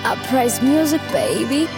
Uprise music baby.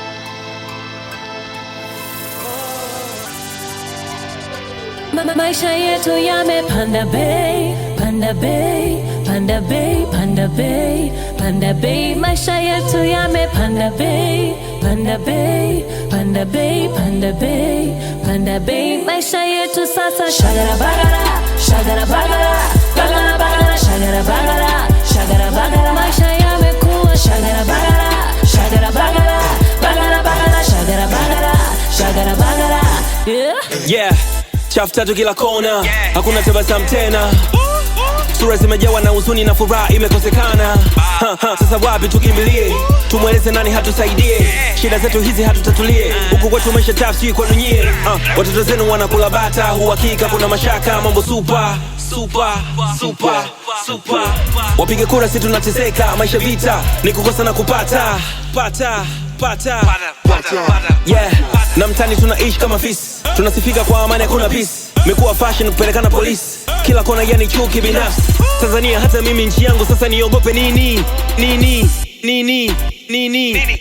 Ma- maisha yetu yamepanda bei, panda bei, panda bei, panda bei, panda bei. Maisha yetu yamepanda bei, panda bei, panda bei, panda bei, panda bei. Maisha yetu sasa shagara bagara, shagara bagara, bagara bagara, shagara bagara, shagara bagara. Maisha yamekuwa shagara bagara, shagara bagara, bagara bagara, shagara bagara, shagara bagara. Yeah. yeah chafu tatu kila kona hakuna tabasamu tena sura zimejawa na huzuni na furaha imekosekana Ha, ha, sasa wapi tukimbilie tumweleze nani hatusaidie shida zetu hizi hatutatulie huku kwetu maisha tafsiri kwenu nyie Ha, watoto zenu wanakula bata uhakika kuna mashaka mambo supa supa supa supa wapige kura si tunateseka maisha vita ni kukosa na kupata pata pata yeah na mtani tunaishi kama fisi tunasifika kwa amani hakuna peace mekuwa fashion kupelekana polisi kila kona yani chuki binafsi tanzania hata mimi nchi yangu sasa niogope nini nini nini nini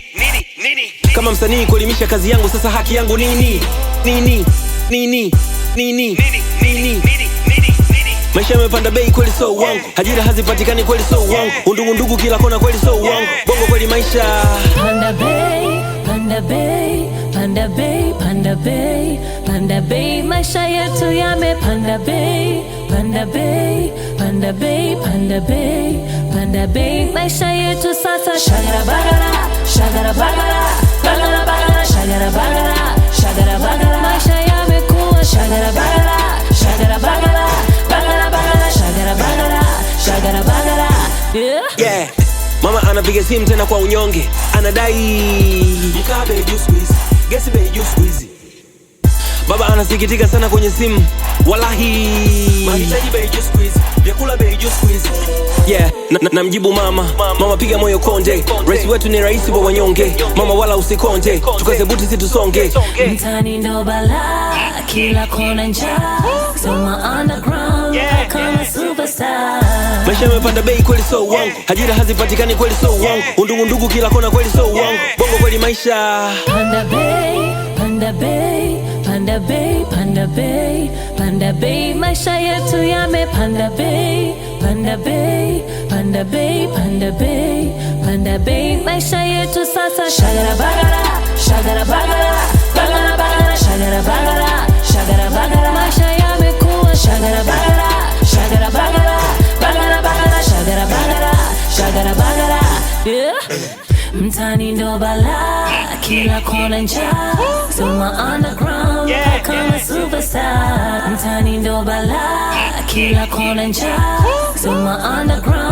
kama msanii kuelimisha kazi yangu sasa haki yangu nini nini nini nini nini maisha yamepanda bei kweli so uongo ajira hazipatikani kweli so uongo undugundugu kila kona kweli so uongo bongo kweli maisha Panda Bay, Panda Bay, Panda Bay, Panda Bay, Panda Bay, maisha yetu yamepanda bei, Panda Bay, Panda Bay, Panda Bay, Panda Bay, maisha yetu sasa shagara bagara, shagara bagara, bagara bagara, shagara bagara, shagara bagara, maisha yamekuwa shagara bagara, shagara bagara, bagara bagara, shagara bagara, shagara bagara, yeah. yeah. mama anapiga simu tena kwa unyonge anadai mkabe juu squeeze gesi bei juu squeeze baba anasikitika sana kwenye simu walahi mahitaji bei juu squeeze vyakula bei juu squeeze yeah na, na, namjibu mama mama piga moyo konde rais wetu ni rais wa wanyonge mama wala usikonde tukaze buti situsonge mtani ndo bala kila kona njaa soma underground kama superstar maisha yamepanda bei kweli so uongo ajira hazipatikani kweli so uongo undugundugu kila kona kweli so uongo bongo kweli maisha panda bay panda bay panda bay panda bay panda bay maisha yetu yamepanda bei panda bay panda bay panda bay panda bay maisha yetu sasa shagara bagara shagara bagara bagara bagara shagara bagara shagara bagara maisha yamekuwa shagara bagara shagara bagara bagara bagara shagara bagara shagara bagara yeah. mtani ndo bala kila kona njaa soma underground kama superstar mtani ndo bala kila kona njaa soma underground